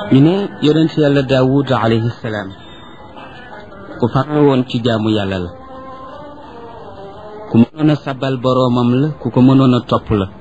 ñu ne yonent yàlla daawud alayhi salaam ku farlu woon ci jaamu yàlla la ku mënoon a sabal boroomam la ku ko mënoon a topp la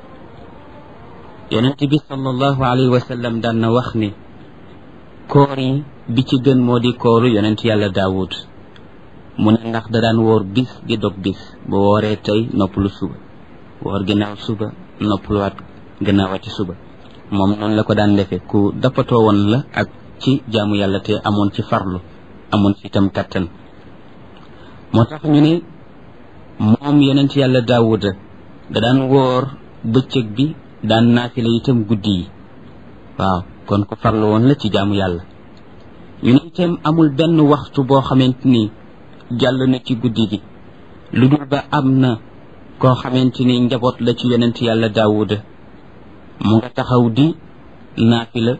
yonent bi sallallahu alayhi wa sallam daan na wax ni koor yi bi ci gën moo di kooru yonent yàlla daawud mu ne ndax da daan woor bis di dog bis ba wooree tey noppalu suba woor ginnaaw suba noppaluwaat gannaawati suba moom noonu la ko daan defee ku dappatoo woon la ak ci jaamu yàlla te amoon ci farlu amoon ci itam kattan moo tax ñu ne moom yonent yàlla daawuda da daan woor bëccëg bi daan naafila itam guddi yi waaw kon ku farlu woon la ci jaamu yàlla ñu ne itam amul benn waxtu boo xamante ni jàll na ci guddi gi lu dul ba am na koo xamante ni njaboot la ci yonent yàlla daawuda mu nga taxaw di naafila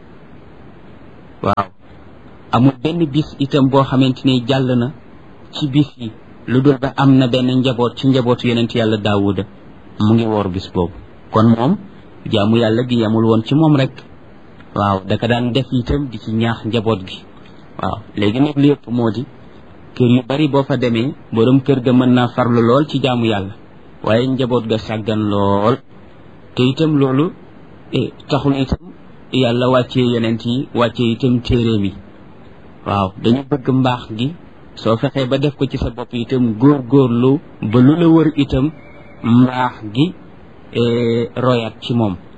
waaw amul benn bis itam boo xamante ni jàll na ci bis yi lu dul ba am na benn njaboot ci njabootu yonent yàlla daawuda mu ngi woor bis boobu kon moom jaamu yàlla gi yamul woon ci moom rek waaw daka daan def itam di ci ñaax njaboot gi waaw léegi nag li yëpp moo di kër yu bari boo fa demee borom kër ga mën naa farlu lool ci jaamu yàlla waaye njaboot ga sàggan lool te itam loolu taxul itam yàlla wàccee yonent yi wàccee itam téere mi waaw dañu bëgg mbaax gi soo fexee ba def ko ci sa bopp itam góor góorlu ba lu la wër itam mbaax gi royat ci moom